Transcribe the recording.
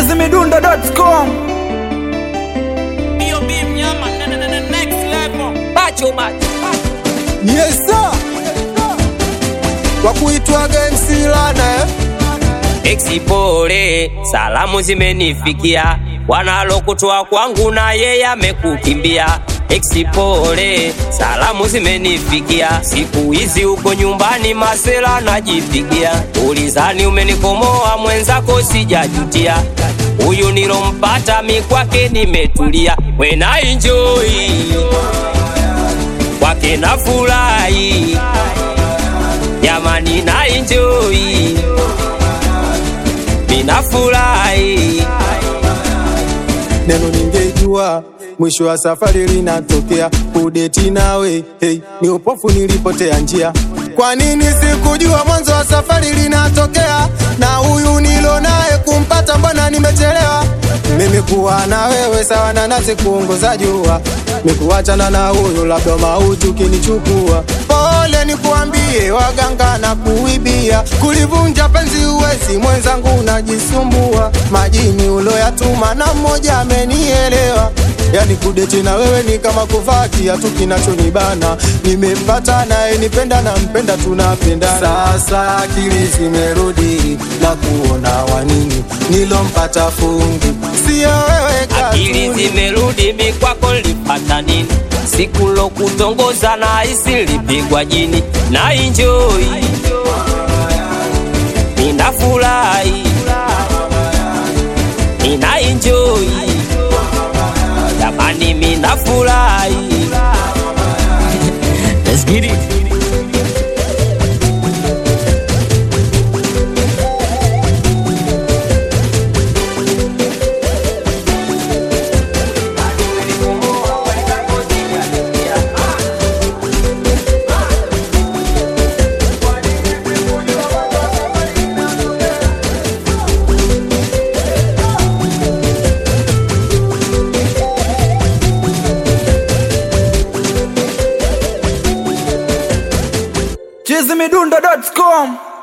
chizimidundo.com B.O.B. mnyama na- na- na- na- next level. Bacho bacho. Yes sir. Kwa kuitwaga MC Lana eh? Exipole, salamu zimenifikia, wanalokutoa kwangu na yeye amekukimbia. Exipole, salamu zimenifikia, siku hizi uko nyumbani masela najipigia. Ulizani umenikomoa mwenzako, sijajutia. Huyu nilompata mi kwake nimetulia, wena enjoy kwake na furahi, jamani na enjoy ninafurahi Neno ningejua mwisho wa safari linatokea kudeti nawe hey, ni upofu nilipotea njia. Kwa nini sikujua mwanzo wa safari linatokea? Na huyu nilo naye kumpata, mbona nimechelewa? Mimi kuwa na wewe sawa na nasi kuongoza jua, nikuachana na huyu labda mauti ukinichukua. Pole nikuambie, waganga na kuibia, kulivunja penzi uwezi, mwenzangu unajisumbua. Majini uloyatuma na mmoja amenielewa Yani kudeti na wewe ni kama kuvaa kiatu kinachonibana. Nimempata naye nipenda na mpenda tunapenda. Sasa akili zimerudi na kuona wanini nilompata fungu, sio wewe akili katuni. zimerudi mi kwako lipata nini siku lokutongoza na hisi lipigwa jini na enjoy ninafurahi nina enjoy jamani minafurahi Let's get it. chizimidundo.com